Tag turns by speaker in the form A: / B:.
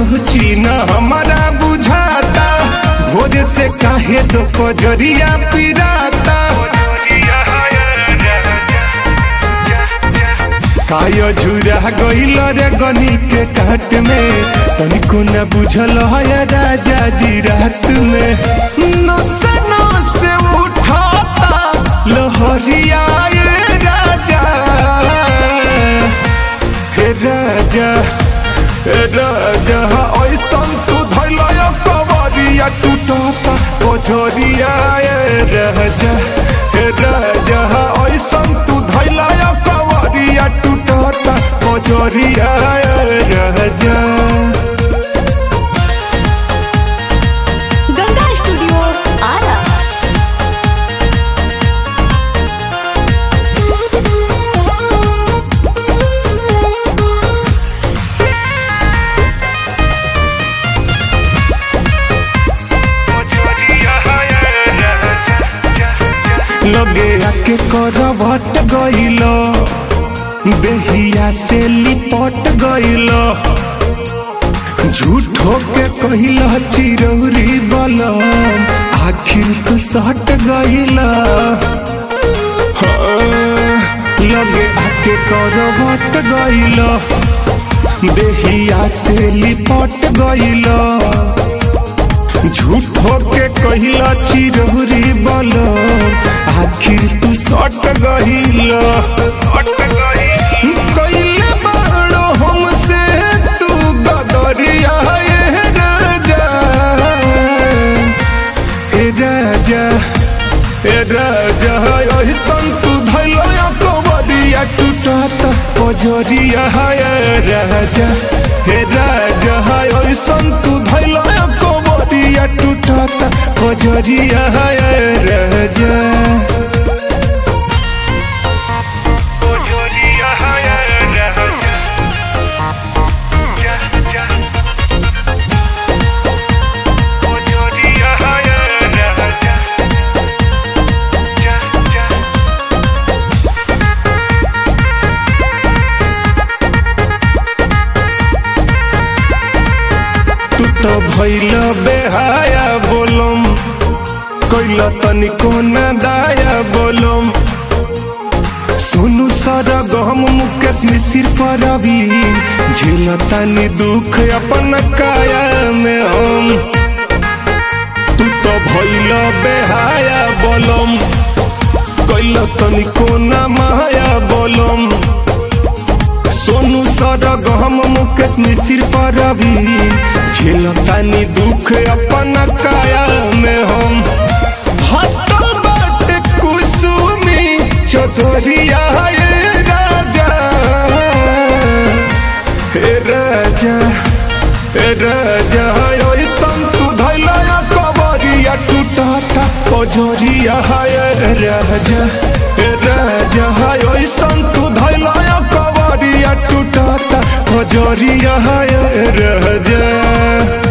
A: रुचि न हमारा बुझाता भोर से काहे दो पजरिया पिराता काय झुरा गईल रे गनी के काट में तनिको न बुझल है राजा जी रात में नस नस उठाता लहरिया ये राजा हे राजा हे राजा ऐसन तू धैल कवरिया टूटता पजरिया ये राजा हे राजा ऐसन तू धैल कवरिया टूटता पजरिया ये राजा
B: गंगा स्टूडियो आरा
A: लगे आके करवट गइल देहिया से लिपट गइल झूठो के कहिल चिरौरी बलम आखिर तू सट गइल हाँ, लगे आके करवट गइल देहिया से लिपट गइल झूठो के कहिला चिरौरी बल आखिर तू सट गहिल कइले बाड़ो हमसे तू गदरिया ए राजा ए राजा ए राजा ऐसन तू धैलो कबरिया टूटत पजरिया ए राजा हे राजा ऐसन तू धैलो कबरिया टूटत पजरिया ए राजा तू तो भैल बेहाया बोलम कैल तनिको न दाया बोलम सोनू सारा गहम मुकेश मिसिर पर अभी झेल तनी दुख अपन काया में हम तू तो भैल बेहाया बोलम कैल तनिको न माया बोलम सोनू सारा गहम मुकेश मिसिर पर अभी झेलतानी दुख अपन काया में हम हटल बाटे कुसुमी चौधरिया ये राजा हे राजा हे राजा ऐसन तू धैला कबरिया टूटता पजरिया ये राजा हे राजा ऐसन तू धैला कबरिया टूटता पजरिया ये राजा